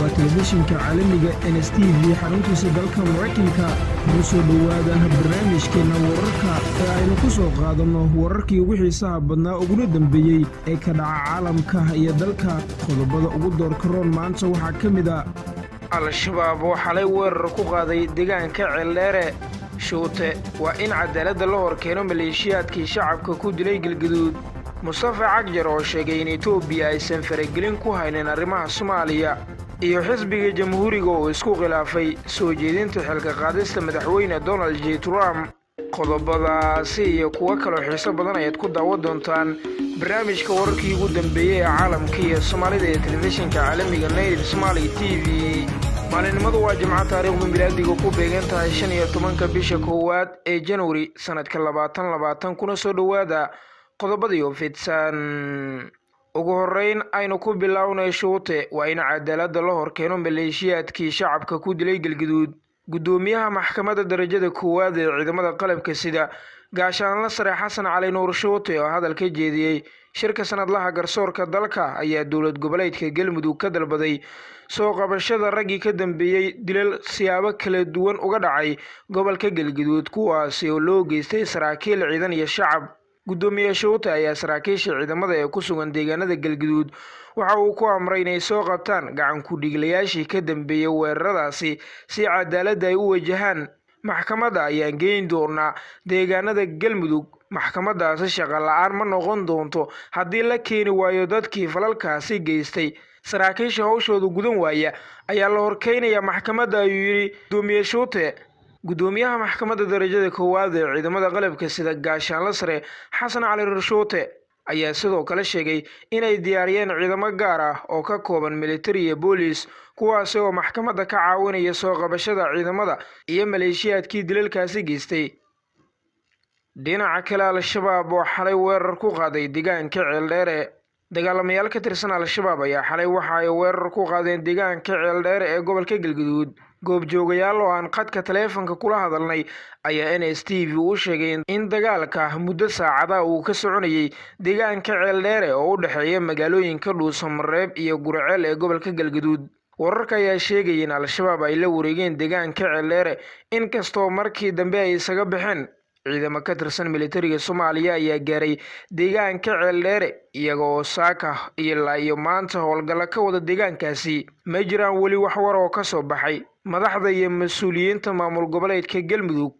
waa telefishinka caalamiga n s t v xaruntiisa dalka maraykanka ugu soo dhowaada barnaamijkeenna wararka ee aynu ku soo qaadanno wararkii ugu xiisaha badnaa uguna dembeeyey ee ka dhaca caalamka iyo dalka qodobada ugu doorka roon maanta waxaa ka mid a al-shabaab oo xalay weerar ku qaaday deegaanka ceeldheere shuute waa in cadaaladda la hor keeno maleeshiyaadkii shacabka ku dilay galgaduud mustafa cagjar oo sheegay in etoobiya aysan faragelin ku haynin arrimaha soomaaliya iyo xisbiga jamhuuriga oo isku khilaafay soo jeedinta xilka qaadista madaxweyne donald j trump qodobadaasi iyo kuwo kaloo xiiso badan ayaad ku daawan doontaan barnaamijka wararkii ugu dambeeyey ee caalamka iyo soomaalida ee telefishinka caalamiga nayrib somaali t v maalinimadu waa jimco taariikhdu milaadiga ku beegan tahay shan iyo tobanka bisha koowaad ee januari sannadka labaatan labaatan kuna soo dhowaada qodobadiio fidsan ugu horreyn aynu ku bilownay shuute waa in cadaaladda la hor keeno maleeshiyaadkii shacabka ku dilay galgaduud guddoomiyaha maxkamadda darajada koowaad ee ciidamada qalabka sida gaashaanla sare xasan cali nuur shuute oo hadal ka jeediyey shirka sanadlaha garsoorka dalka ayaa dowlad goboleedka galmudug ka dalbaday soo qabashada raggii ka dambeeyey dilal siyaabo kala duwan uga dhacay gobolka galgaduud kuwaasi oo loo geystay saraakiil ciidan iyo shacab guddoomiye shuute ayaa saraakiisha ciidamada ee ku sugan deegaanada galgaduud waxa uu ku amray inay soo qabtaan gacan ku-dhiiglayaashii ka dambeeyey weeraradaasi si cadaaladda ay u wajahaan maxkamadda ayaan geyn doonaa deegaanada galmudug maxkamadaasi shaqo la-aan ma noqon doonto haddii la keeni waayo dadkii falalkaasi geystay saraakiisha howshooda gudan waaya ayaa la horkeynayaa maxkamadda ayuu yidhi guddoomiye shuute guddoomiyaha maxkamadda darajada koowaad ee ciidamada qalabka sida gaashaanla sare xasan cali rarshuute ayaa sidoo kale sheegay inay diyaariyeen ciidamo gaar ah oo ka kooban militari iyo boolis kuwaasi oo maxkamadda ka caawinaya soo qabashada ciidamada iyo maleeshiyaadkii dilalkaasi geystay dhinaca kale al-shabaab oo xalay weerar ku qaaday deegaanka ceeldheere dagaalamayaal ka tirsan al-shabaab ayaa xalay waxa ay weerar ku qaadeen deegaanka ceeldheere ee gobolka galgaduud goobjoogayaal oo aan khadka taleefanka kula hadalnay ayaa n s t v u sheegay in dagaalka muddo saacada uu ka soconayay deegaanka ceeldheere oo u dhexeeya magaalooyinka dhuusamareeb iyo guraceel ee gobolka galgaduud wararka ayaa sheegaya in al-shabaab ay la wareegeen deegaanka ceeldheere inkastoo markii dambe ay isaga baxeen ciidamo ka tirsan militariga soomaaliya ayaa gaaray deegaanka ceeldheere iyaga oo saaka ilaa iyo maanta howlgalla ka wada deegaankaasi ma jiraan weli wax war oo ka soo baxay madaxda iyo mas-uuliyiinta maamul goboleedka galmudug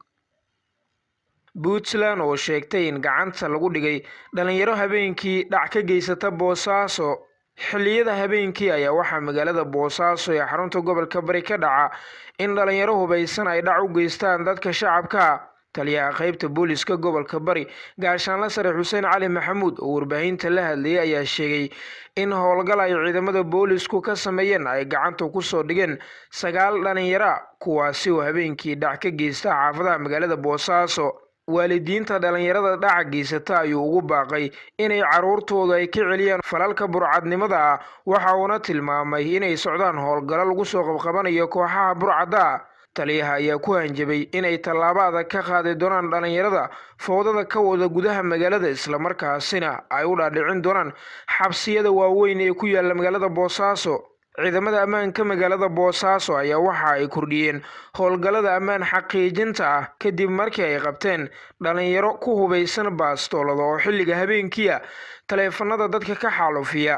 puntland oo sheegtay in gacanta lagu dhigay dhalinyaro habeenkii dhac ka geysata boosaaso xilliyada habeenkii ayaa waxaa magaalada boosaaso ee xarunta gobolka bari ka dhaca in dhalinyaro hubaysan ay dhac u geystaan dadka shacabka taliyaha qaybta booliska gobolka bari gaashaanla sare xuseen cali maxamuud oo warbaahinta la hadlayay ayaa sheegay in howlgal ay ciidamada boolisku ka sameeyeen ay gacanta kusoo dhigeen sagaal dhalinyara kuwaasi oo habeenkii dhac ka geysta xaafadaha magaalada boosaaso waalidiinta dhalinyarada dhaca geysata ayuu ugu baaqay inay caruurtooda ay ka celiyaan falalka burcadnimada ah waxa uuna tilmaamay inay socdaan howlgallo lagu soo qabqabanayo kooxaha burcadda taliyaha ayaa ku hanjabay inay tallaabo adag ka qaadi doonaan dhalinyarada fowdada ka wada gudaha magaalada islamarkaasina ay u dhaadhicin doonaan xabsiyada waaweyn ee ku yaalla magaalada boosaaso ciidamada ammaanka magaalada boosaaso ayaa waxa ay kordhiyeen howlgallada ammaan xaqiijinta ah kadib markii ay qabteen dhalinyaro ku hubaysan baastoolada oo xilliga habeenkiia taleefanada dadka ka xaalufiya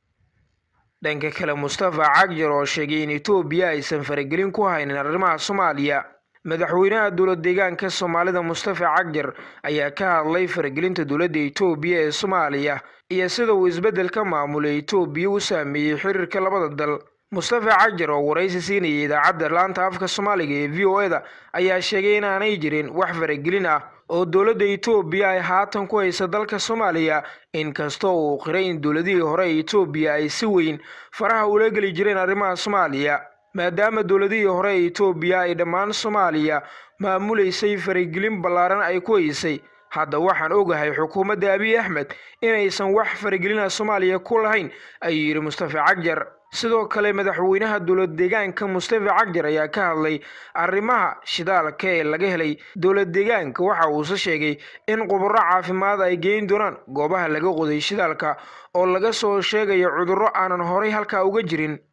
dhanka kale mustafa cagjar oo sheegay in etoobiya aysan faragelin ku haynin arrimaha soomaaliya madaxweynaha dowlad deegaanka soomaalida mustafa cagjar ayaa ka hadlay faragelinta dowladda etoobiya ee soomaaliya iyo sida uu isbeddelka maamulay etoobiya u saameeyey xiriirka labada dal mustafa cagjar oo waraysi siinayay idaacadda laanta afka soomaaliga ee v o eda ayaa sheegay inaanay jirin wax faragelin ah oo dowladda etoobiya ay haatan ku haysa dalka soomaaliya inkastoo uu qiray in dowladihii hore ee etoobiya ay si weyn faraha ula geli jireen arrimaha soomaaliya maadaama dowladihii hore ee etoobiya ay dhammaan soomaaliya maamulaysay faragelin ballaaran ay ku haysay hadda waxaan ogahay xukuumadda abiy axmed inaysan wax faragelina soomaaliya ku lahayn ayuu yidhi mustafa cagjar sidoo kale madaxweynaha dowlad deegaanka mustafa cagjar ayaa ka hadlay arrimaha shidaalka ee laga helay dowlad deegaanka waxa uuse sheegay in khuburo caafimaad ay geyn doonaan goobaha laga qoday shidaalka oo laga soo sheegayo cudurro aanan horay halkaa uga jirin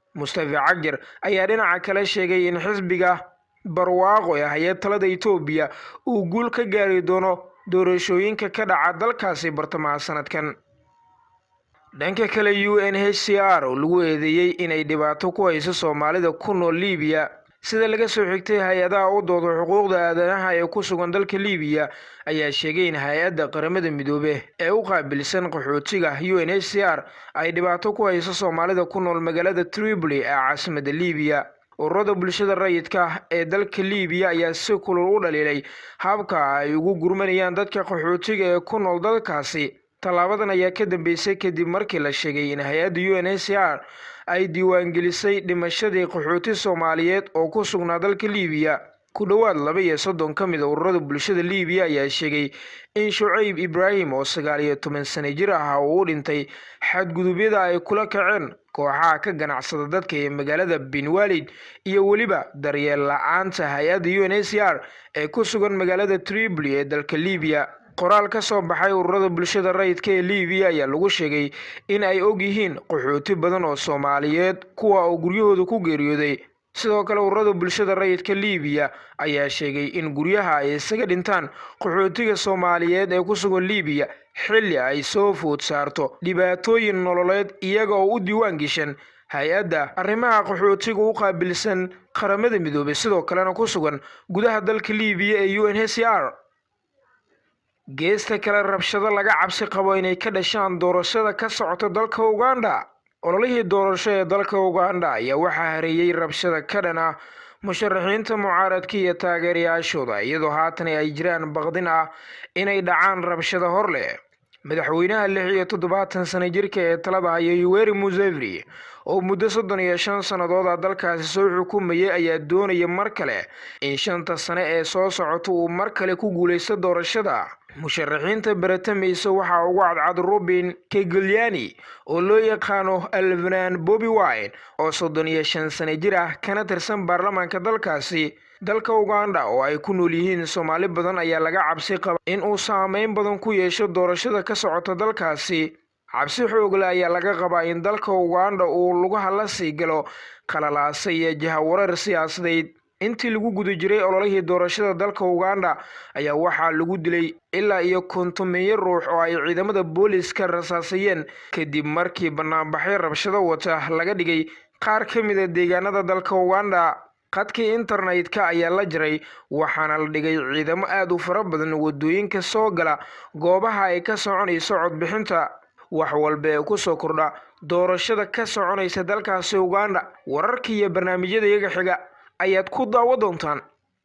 mustafa cagjar ayaa dhinaca kale sheegay in xisbiga barwaaqo ee hay-ad talada etoobiya uu guul ka gaari doono doorashooyinka ka dhaca dalkaasi bartamaha sanadkan dhanka kale u n h c r oo lagu eedeeyey inay dhibaato ku hayso soomaalida ku nool liibiya sida laga soo xigtay hay-adaha u dooda xuquuqda aadanaha ee ku sugan dalka liibiya ayaa sheegay in hay-adda qaramada midoobe ee u qaabilsan qaxootiga u n h c r ay dhibaato ku hayso soomaalida ku nool magaalada tripoli ee caasimadda liibiya ururada bulshada rayidka ee dalka liibiya ayaa si kulul u dhaliilay habka ay ugu gurmanayaan dadka qaxootiga ee ku nool dalkaasi tallaabadan ayaa ka dambeysay kadib markii la sheegay in hay-adda u n h c r ay diiwaangelisay dhimashadii qaxooti soomaaliyeed oo ku sugnaa dalka liibiya ku dhowaad laba iyo soddon ka mid a ururada bulshada liibiya ayaa sheegay in shucayb ibraahim oo sagaal iyo toban sano jir ah uu u dhintay xadgudubyada ay kula kaceen kooxaha ka ganacsada dadka ee magaalada benwalid iyo weliba daryeel la-aanta hay-adda u n h c r ee ku sugan magaalada tripoli ee dalka liibiya qoraal ka soo baxay ururada bulshada rayidka ee liibiya ayaa lagu sheegay in ay og yihiin qaxooti badan oo soomaaliyeed kuwa oo guryahooda ku geeriyooday sidoo kale ururada bulshada rayidka liibiya ayaa sheegay in guryaha ay isaga dhintaan qaxootiga soomaaliyeed ee ku sugan liibiya xilli ay soo food saarto dhibaatooyin nololeed iyaga oo u diiwaan geshan hay-adda arrimaha qaxootiga u qaabilsan qaramada midoobay sidoo kalena ku sugan gudaha dalka liibiya ee u n h c r geesta kale rabshado laga cabsi qabo inay ka dhashaan doorashada ka socota dalka uganda ololihii doorasho ee dalka uganda ayaa waxaa hareeyey rabshada ka dhan ah musharaxiinta mucaaradka iyo taageerayaashooda iyadoo haatan ay jiraan baqdin ah inay dhacaan rabshado hor leh madaxweynaha lix iyo toddobaatan sano jirka ee talada haya yuweri museveni oo muddo soddon iyo shan sannadood a dalkaasi soo xukumayay ayaa doonaya mar kale in shanta sane ee soo socota uu mar kale ku guulaysto doorashada musharaxiinta baratamaysa waxaa ugu cadcad robin kegolyani oo loo yaqaano alvanan bobi wine oo soddon iyo shan sano jir ah kana tirsan baarlamaanka dalkaasi dalka uganda oo ay ku nool yihiin soomaali badan ayaa laga cabsi qaba in uu saameyn badan ku yeesho doorashada ka socota dalkaasi cabsi xoogle ayaa laga qabaa in dalka uganda uu lugaha la sii galo qalalaasa iyo jahawareer siyaasadeed intii lagu guda jiray ololihii doorashada dalka uganda ayaa waxaa lagu dilay ilaa iyo kontomeeyo ruux oo ay ciidamada booliska rasaasayeen kadib markii banaanbaxyo rabshado wata laga dhigay qaar ka mid a deegaanada dalka uganda khadkii internetka ayaa la jiray waxaana la dhigay ciidamo aada u fara badan wadooyinka soo gala goobaha ay ka soconayso codbixinta wax walba ee kusoo kordha doorashada ka soconaysa dalkaasi uganda wararka iyo barnaamijyada iyaga xiga ayaad ku daawo doontaan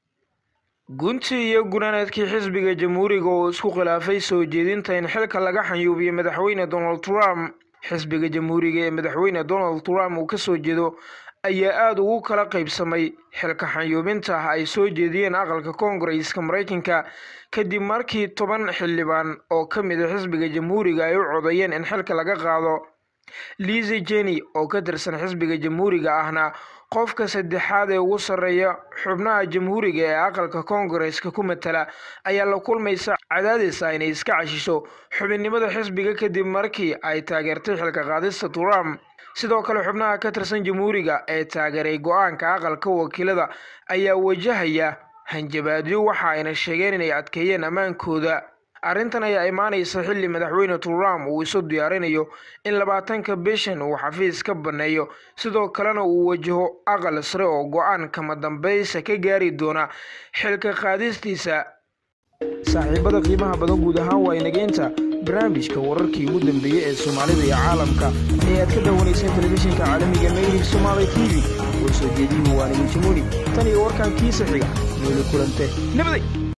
guntii iyo gunaanadkii xisbiga jamhuuriga oo isku khilaafay soo jeedinta in xilka laga xanyuubiyo madaxweyne donald trump xisbiga jamhuuriga ee madaxweyne donald trump uu kasoo jeedo ayaa aada ugu kala qaybsamay xilka xanyuubinta ay soo jeediyeen aqalka koongareska maraykanka kadib markii toban xildhibaan oo ka mid a xisbiga jamhuuriga ay u codeeyeen in xilka laga qaado lizi jenny oo ka tirsan xisbiga jamhuuriga ahna qofka saddexaad ee ugu sarreeya xubnaha jamhuuriga ee aqalka koongareska ku matala ayaa la kulmaysa cadaadis ah inay iska cashisho xubinnimada xisbiga kadib markii ay taageertay xilka qaadista trump sidoo kale xubnaha ka tirsan jamhuuriga ee taageeray go-aanka aqalka wakiilada ayaa wajahaya hanjabaadyo waxa ayna sheegeen inay adkeeyeen ammaankooda arrintan ayaa imaanaysa xilli madaxweyne trump uu isu diyaarinayo in labaatanka bishan uu xafiis ka banneeyo sidoo kalena uu wajaho aqal sare oo go-aan kama dambaysa ka gaari doona xilka qaadistiisa saaxiibada qiimaha badan guud ahaan waa inageynta barnaamijka wararkii ugu dambeeyey ee soomaalida iyo caalamka ee aad ka daawanayseen telefishinka caalamiga meydib somaali t v oo soo jeediyuhu waa nigi jamuuni tan iyo warkan kiisa xiga nooli kulante nabaday